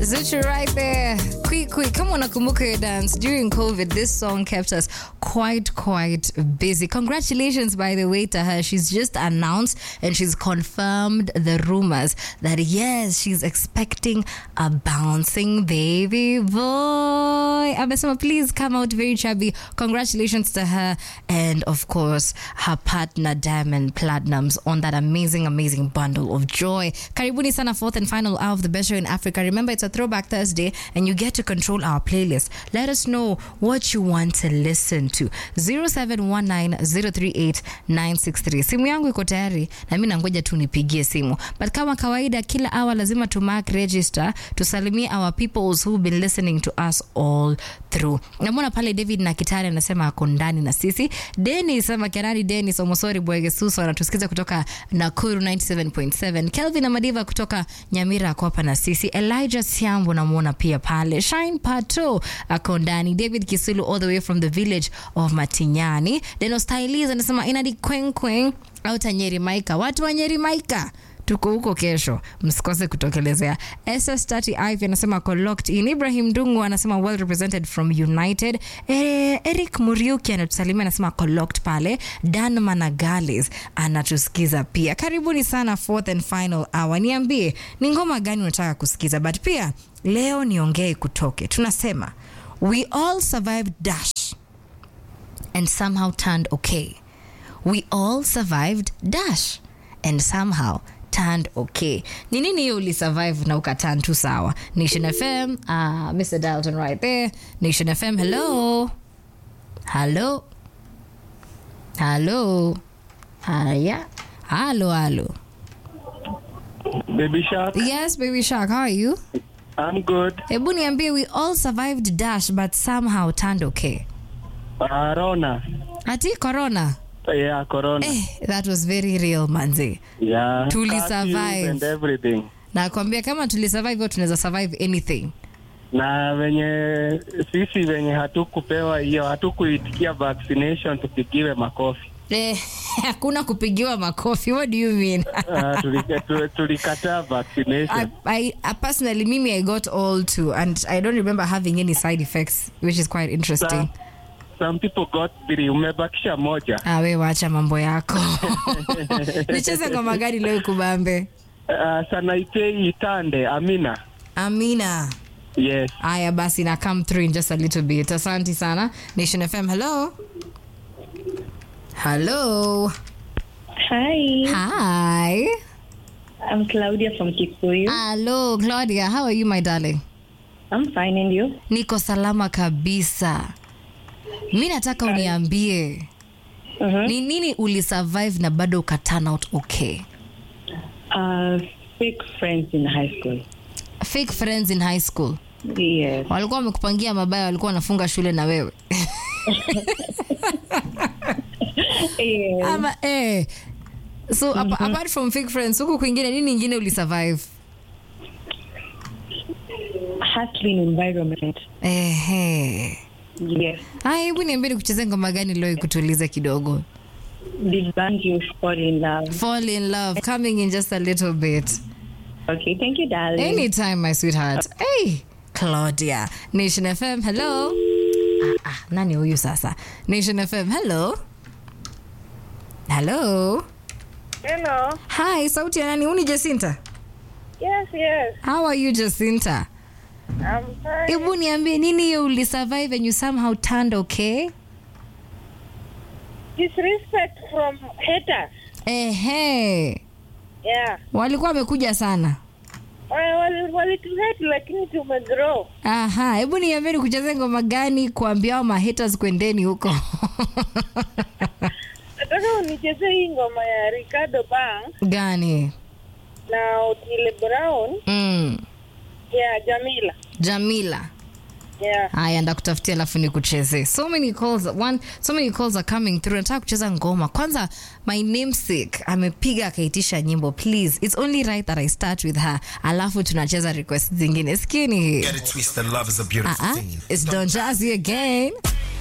Zuchu right there. Quick, quick. Kama unakumbuka your dance during COVID, this song kept us quite, quite busy. Congratulations, by the way, to her. She's just announced and she's confirmed the rumors that yes, she's expecting a bouncing baby boy. Amesema, please come out very chubby. Congratulations to her and, of course, her partner Diamond Platinums on that amazing, amazing bundle of joy. Karibuni sana, fourth and final hour of the best show in Africa. Remember, it's a throwback Thursday and you get to control our playlist. Let us know what you want to listen to. 0719038963. Simu yangu iko tayari na mimi nangoja tu nipigie simu. But kama kawaida kila hour lazima tu mark register tusalimie our peoples who've been listening to us all through. Namwona pale David na Kitare anasema ako ndani na sisi. Dennis ama Kenani Dennis Omosori Bwegesuso anatusikiza kutoka Nakuru 97.7. Kelvin Amadiva kutoka Nyamira ako hapa na sisi. Elijah Siambo namwona pia pale. Shine Pato ako ndani. David Kisulu all the way from the village of Matinyani. Deno Styliz anasema inadi kweng kweng au Nyeri Maika. Watu wa Nyeri Maika tuko huko kesho, msikose kutokelezea. SS30 Ivy anasema ako locked in. Ibrahim Dungu anasema well represented from United. E, Eric Muriuki anatusalimia anasema ako locked pale. Dan Managales anatusikiza pia. Karibuni sana fourth and final hour. Niambie ni ngoma gani unataka kusikiza, but pia leo niongee kutoke. Tunasema we all survived dash and somehow turned okay. We all survived dash and somehow turned okay. Ni nini hiyo ulisurvive na ukaturn tu sawa? Nation FM, uh, Mr. Dalton right there. Nation FM, hello. Hello. Hello. Haya. Hello, hello. Baby Shark, Yes, baby shark, how are you? I'm good. Hebu niambie we all survived dash but somehow turned okay. Uh, Rona. Ati corona. Yeah, Corona. Eh, that was very real manzi. Yeah. Tuli curfews survive. And everything. Nakwambia kama tulisurvive hiyo tunaweza survive anything. Na venye sisi venye hatukupewa hiyo hatukuitikia vaccination tupigiwe makofi. Eh, hakuna kupigiwa makofi. What do you mean? Uh, tulika- tu- tulikataa I, vaccination. I, I personally, mimi, I got all two, and I don't remember having any side effects, which is quite interesting. Some, some people got three, umebakisha moja. Ah, we wacha mambo yako. Nicheze ngoma gani leo kubambe? Uh, Sanaipei Itande, Amina. Amina. Yes. Aya basi na come through in just a little bit. Asante sana. Nation FM, hello. Hello. Hi, Hi. I'm Claudia from Kikuyu. Hello, Claudia. How are you, my darling? I'm fine, and you? Niko salama kabisa. Mi nataka uniambie Uh-huh. ni nini ulisurvive na bado uka turn out okay. Uh, fake friends in high school. Fake friends in high school Yes. walikuwa wamekupangia mabaya, walikuwa wanafunga shule na wewe yes. ama eh. So apa- apart from fake friends, huku kwingine nini ingine ulisurvive? Hustling environment. Ehe. Yes. Haya, hebu niambie nikuchezee ngoma gani leo ikutulize kidogo. Did band you fall in love? Fall in love coming in just a little bit. Okay, thank you, darling. Anytime, my sweetheart. Hey, Claudia. Nation FM, hello. Ah, ah, nani huyu sasa? Nation FM, hello. Hello. Hello. Hi, sauti ya nani? Uni Jacinta. Yes, yes. How are you Jacinta? I'm fine. Hebu niambie nini hiyo ulisurvive and you somehow turned okay? Disrespect from haters. Ehe. Yeah. Walikuwa wamekuja sana. Wali- wali- Walituhate lakini tumegrow. Aha, hebu niambie nikuchezee ngoma gani kuambia hao mahaters kwendeni huko. Nataka unichezee hii ngoma ya Ricardo Bang gani? na Otile Brown Mm. ya Jamila. Jamila. Yeah. haya ndakutafutia alafu nikuchezee so many calls one so many calls are coming through nataka kucheza ngoma kwanza my namesake amepiga akaitisha nyimbo please it's only right that i start with her alafu tunacheza request zingine skini hii Get it twisted, love is a beautiful uh-uh. thing. it's don jazzy again